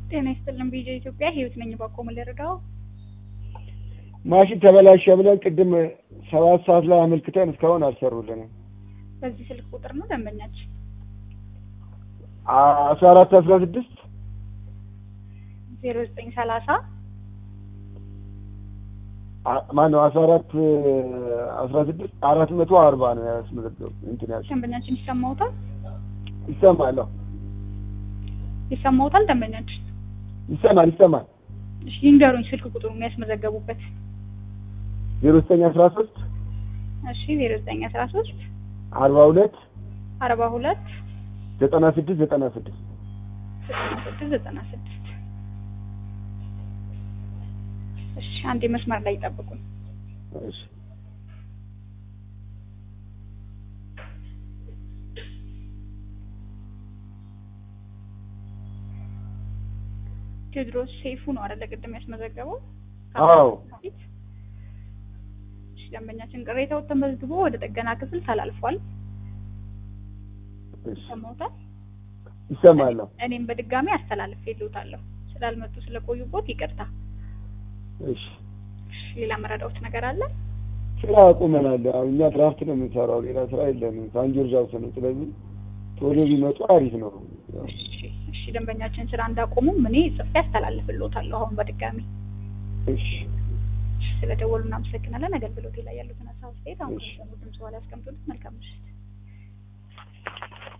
ጤና ይስጥልን ቢጄ ኢትዮጵያ ህይወት ነኝ። ባኮ ምን ልርዳው? ማሽን ተበላሸ ብለን ቅድም ሰባት ሰዓት ላይ አመልክተን እስካሁን አልሰሩልንም። በዚህ ስልክ ቁጥር ነው ደንበኛችን። አስራ አራት አስራ ስድስት ዜሮ ዘጠኝ ሰላሳ ማነው አስራ አራት አስራ ስድስት አራት መቶ አርባ ነው ያስመዘገቡ እንትን ያልሽው ደንበኛችን ይሰማውታል ይሰማለሁ ይሰማውታል ደንበኛችን። ይሰማል ይሰማል እሺ ይንገሩኝ ስልክ ቁጥሩ የሚያስመዘገቡበት። ዜሮ ዘጠኝ አስራ ሶስት እሺ ዜሮ ዘጠኝ አስራ ሶስት አርባ ሁለት አርባ ሁለት ዘጠና ስድስት ዘጠና ስድስት ዘጠና ስድስት ዘጠና ስድስት እሺ አንዴ መስመር ላይ ይጠብቁኝ። እሺ ቴዎድሮስ ሰይፉ ነው አይደለ? ቅድም ያስመዘገበው። አዎ እሺ ደንበኛችን ቅሬታው ተመዝግቦ ወደ ጥገና ክፍል ተላልፏል። እሺ ይሰማውታል? ይሰማለሁ እኔም በድጋሚ አስተላልፌልዎታለሁ። ስላልመጡ ስለቆዩቦት ይቅርታ። እሺ እሺ ሌላ መረዳዎት ነገር አለ? ስራ አቁመናል። አሁን እኛ ድራፍት ነው የምንሰራው፣ ሌላ ስራ የለንም። ሳንጆርጅ ሀውስ ነው። ስለዚህ ቶሎ ቢመጡ አሪፍ ነው። ያው እሺ እሺ ደንበኛችን ስራ እንዳቆሙ እኔ ጽፌ አስተላልፍልዎታለሁ አሁን በድጋሚ። እሺ ስለደወሉ እናመሰግናለን። አገልግሎቴ ላይ ያሉትን ሀሳብ አስተያየት አሁን እሺ። ድምጽ በኋላ ያስቀምጡልን። መልካም ምሽት።